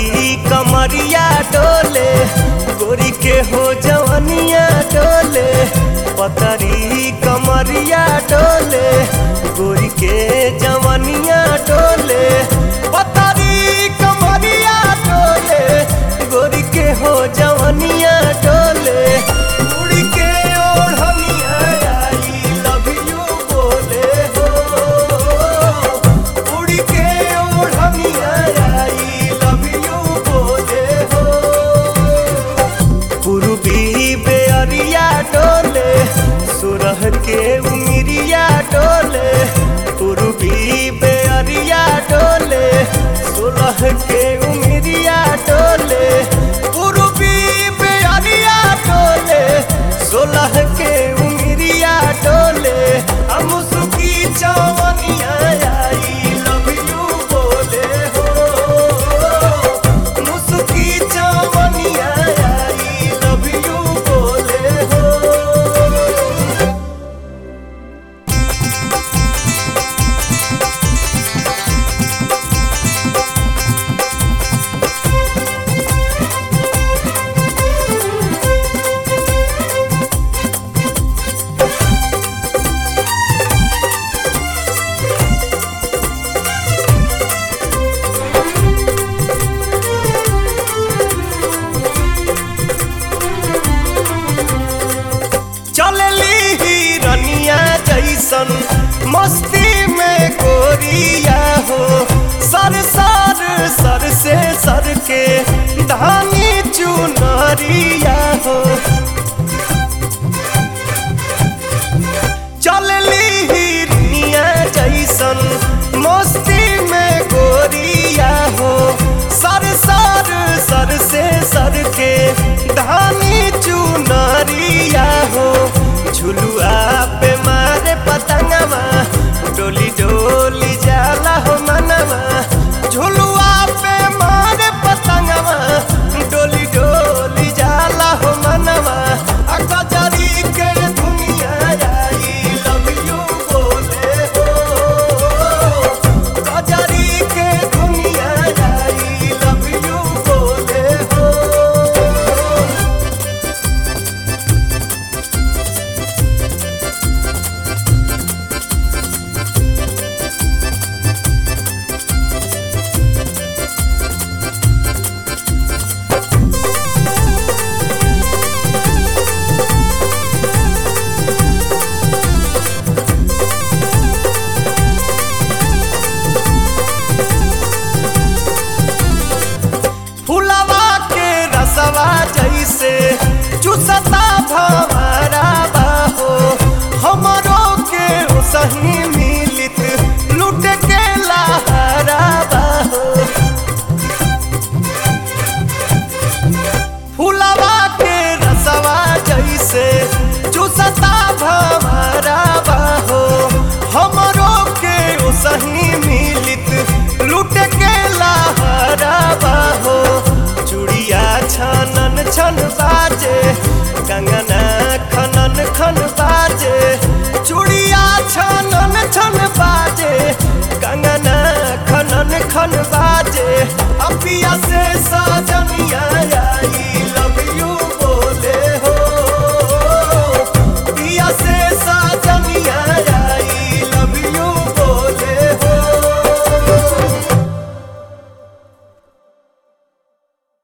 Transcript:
पतरी कमरिया डोले गोरी के हो जवनिया डोले पतरी कमरिया डोले गोरी के जवनिया डोले पतरी कमरिया डोले गोरी के हो जवनिया डोले उड़ी के ओढ़निया आई लव यू बोले हो उड़ी के ओढ़निया आई लव यू बोले हो पूर्वी बेअरिया डोले सुरह के उमिरिया डोले पूर्वी बेअरिया डोले सुरह के उमिरिया डोले पूर्वी बेअरिया डोले सोलह के उमिरिया डोले हम सुखी चवनिया आई लव यू बोले हो मुसुकी चवनिया आई लव यू बोले हो चलली हिरनिया जैसन मस्ती में गोरिया हो सर सर सर से सर के धानी चुनरिया हो चलली हिरनिया जैसन मस्ती में गोरिया हो सर सर सर से सर के धानी चुनरिया हो झुलुआ पे मारे पतंगवा डोली डोली जाला हो मनवा झुलुआ पे मारे पतंगवा डोली डोली जाला हो मनवा आ गजरी के दुनिया आई लव यू बोले हो गजरी के दुनिया आई लव यू बोले हो फुलवा के रसवा जैसे चुसता भवरा बाहो हमरो के सही मिलित लुट के लहरा बाहो फुलवा के रसवा जैसे चुसता भवरा बाहो हमरो के सही मिलित लुट के लहरा बाहो चूड़िया छनन छन बाजे कंगना खनन खन बाजे चूड़िया छनन छन बाजे कंगना खनन खन बाजे अपिया से